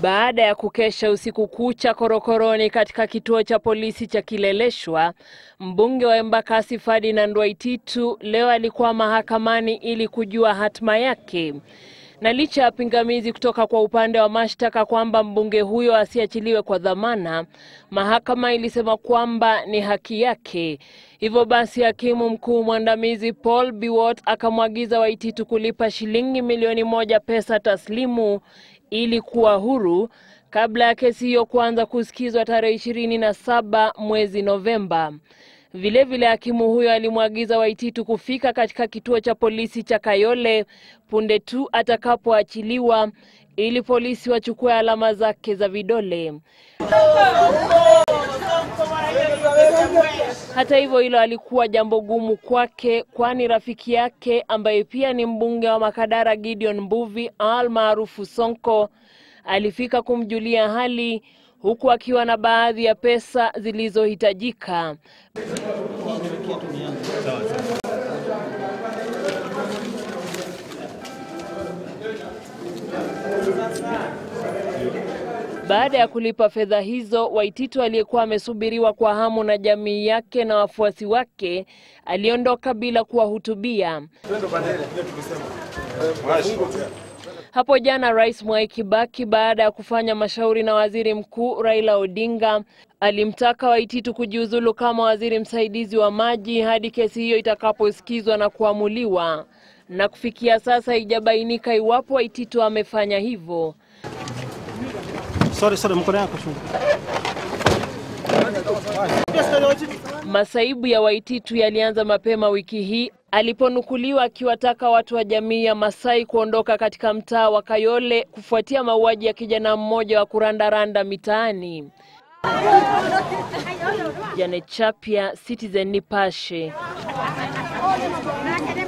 Baada ya kukesha usiku kucha korokoroni katika kituo cha polisi cha Kileleshwa, mbunge wa Embakasi Ferdinand Waititu leo alikuwa mahakamani ili kujua hatima yake. Na licha ya pingamizi kutoka kwa upande wa mashtaka kwamba mbunge huyo asiachiliwe kwa dhamana, mahakama ilisema kwamba ni haki yake. Hivyo basi, hakimu mkuu mwandamizi Paul Biwott akamwagiza Waititu kulipa shilingi milioni moja pesa taslimu ili kuwa huru kabla ya kesi hiyo kuanza kusikizwa tarehe ishirini na saba mwezi Novemba. Vilevile hakimu huyo alimwagiza Waititu kufika katika kituo cha polisi cha Kayole punde tu atakapoachiliwa ili polisi wachukue alama zake za vidole. Hata hivyo, hilo alikuwa jambo gumu kwake, kwani rafiki yake ambaye pia ni mbunge wa Makadara Gideon Mbuvi al maarufu Sonko alifika kumjulia hali huku akiwa na baadhi ya pesa zilizohitajika. Baada ya kulipa fedha hizo, Waititu aliyekuwa amesubiriwa kwa hamu na jamii yake na wafuasi wake aliondoka bila kuwahutubia. Hapo jana Rais Mwai Kibaki baada ya kufanya mashauri na Waziri Mkuu Raila Odinga alimtaka Waititu kujiuzulu kama waziri msaidizi wa maji hadi kesi hiyo itakaposikizwa na kuamuliwa. Na kufikia sasa haijabainika iwapo Waititu amefanya hivyo. Sorry, sorry, mkono yako chungu. Masaibu ya Waititu yalianza mapema wiki hii aliponukuliwa akiwataka watu wa jamii ya Masai kuondoka katika mtaa wa Kayole kufuatia mauaji ya kijana mmoja wa kurandaranda mitaani. Janet Chapia, Citizen Nipashe.